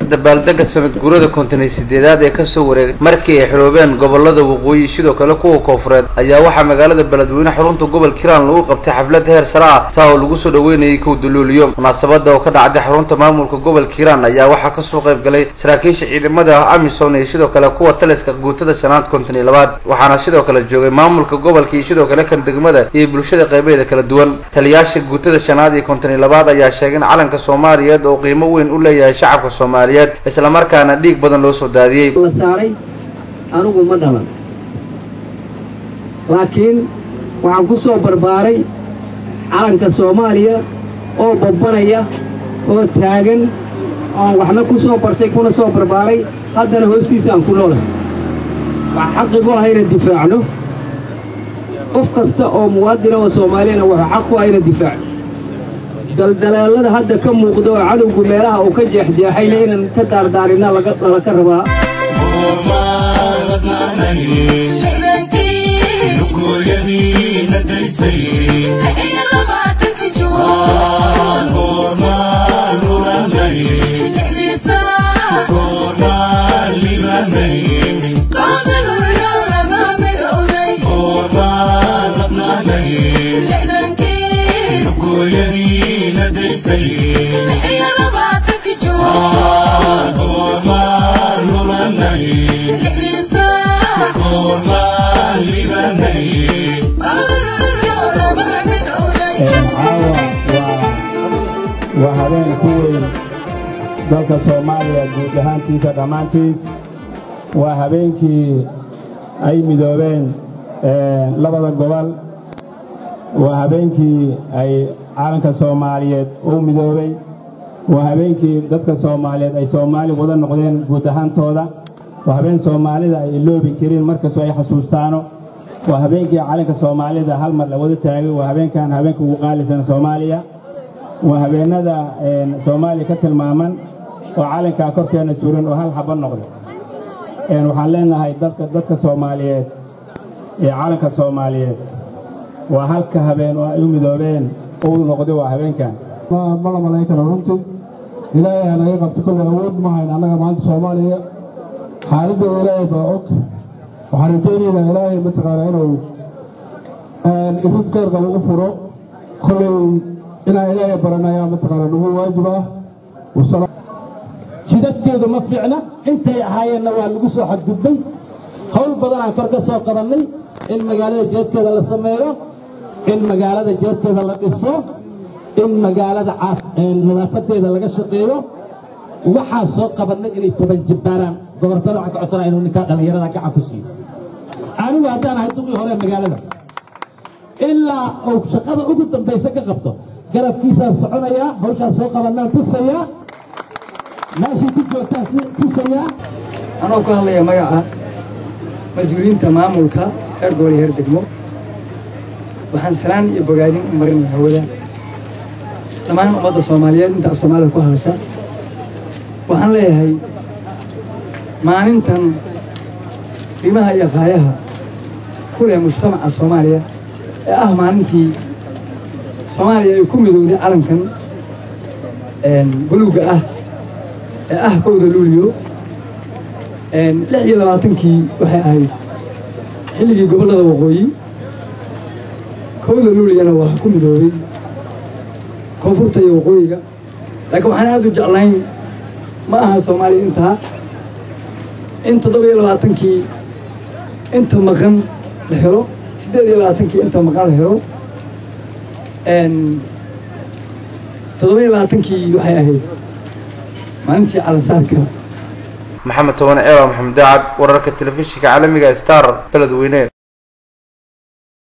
dabaaldega sanad guurada konton iyo sideedaad ee kasoo wareegay markii ay xiroobeen gobolada waqooyi sidoo kale kuwa koofureed ayaa waxaa magaalada beledweyne xarunta gobol kiiraan lagu qabtay xaflad heer sare ah taa oo lagu soo dhaweynayay kow duluuliyo munaasabada oo ka dhacday xarunta maamulka gobol kiiraan ayaa waxaa kasoo qayb galay saraakiisha ciidamada amisom iyo sidoo kale kuwa taliska guutada shanaad konton iyo labaad waxaana sidoo kale joogay maamulka gobolka iyo sidoo kale kan degmada iyo bulshada qaybaheeda kala duwan taliyaasha guutada shanaad iyo konton iyo labaad ayaa sheegay in calanka soomaaliyeed oo qiimo weyn u leeyahay shacabka soomaaliyeed islamarkaana dhiig badan loo soo daadiyey la saaray anigu ma dhalan laakiin waxaan ku soo barbaaray calanka soomaaliya oo babbanaya oo taagan oon waxna ku soo bartay kuna soo barbaaray haddana hoostiisa aan ku noolahay waxaa xaqigu ah inaan difaacno qof kasta oo muwaadina oo soomaaliyana wuxuu xaq ku ah inaan difaacno daldaleelada hadda ka muuqda oo cadowgu meelaha uu ka jeexjeexayna inaan ka daardaarinna laka rabaa waa habeen ku weyn dalka soomaaliya guud ahaantiisa dhammaantiis waa habeenkii ay midoobeen labada gobol waa habeenkii ay calanka soomaaliyeed u midoobay waa habeenkii dadka soomaaliyeed ay soomaali wada noqdeen guud ahaantooda waa habeen soomaalida ay iloobi karin markastoo ay xasuustaano waa habeenkii calanka soomaalida hal mar la wada taagay waa habeenkan habeenka ugu qaalisan soomaaliya waa habeennada soomaaliya ka tilmaaman oo calankaa korkeenna suran oo hal xaba noqday waxaan leenahay dadka soomaaliyeed ee calanka soomaaliyeed waa halka habeen oo ay u midoobeen uu noqday waa habeenkan ma la malayn karo runtii ilaahay ha naga qabto kolle awood ma hayn annaga maanta soomaaliya xaaladdeeda ilaahay baa og waxaan rajaynaynaa ilaahay mataqaanaa inuu irid khayr qaba u furo kolley inaan ilaahay baranayaa mataqaanaa nagu waajib ah jidadkeedu ma fiicna intay ahaayeenna waa lagu soo xadgudbay hawl badanaan kor ka soo qabannay in magaalada jeedkeeda la sameeyo in magaalada jeedkeeda la dhiso in magaalada nadaafadeeda laga shaqeeyo waxaa soo qabannay inay toban jibbaaraan gobortada waxaan ka codsanaa inuu ninkaa dhallinyarada gacan ku siiyo anigu haddaan ahay duqii hore magaalada ilaa uu shaqada ugu dambaysa ka qabto garabkiisaan soconayaa hawshaan soo qabannaan tusayaa meeshii ku joogtaan tusayaa anoo ku hadlaya magaca mas-uuliyiinta maamulka heer gobol iyo heer degmo waxaan salaan iyo bogaadin u marinaya hawada dhammaan ummadda soomaaliyeed inta af soomaalida ku hadasha waxaan leeyahay maalintan qiimaha iyo qaayaha ku leh mujtamaca soomaaliya ee ah maalintii soomaaliya ay ku midowday calankan buluugga ah ee ah kowda luuliyo lix iyo labaatankii waxay ahayd xilligii gobollada waqooyi kowda luuliyana waa ku midoobay koonfurta iyo waqooyiga laakiin waxaan aad u jeclayn ma aha soomaaliya intaa in toddoba iyo labaatankii inta maqan la helo siddeed iyo labaatankii inta maqan la helo toddoba iyo labaatankii waxay ahayd maalintii calansaarka maxamed toban ceeba maxamed daacad wararka telefishinka caalamiga star beledweyne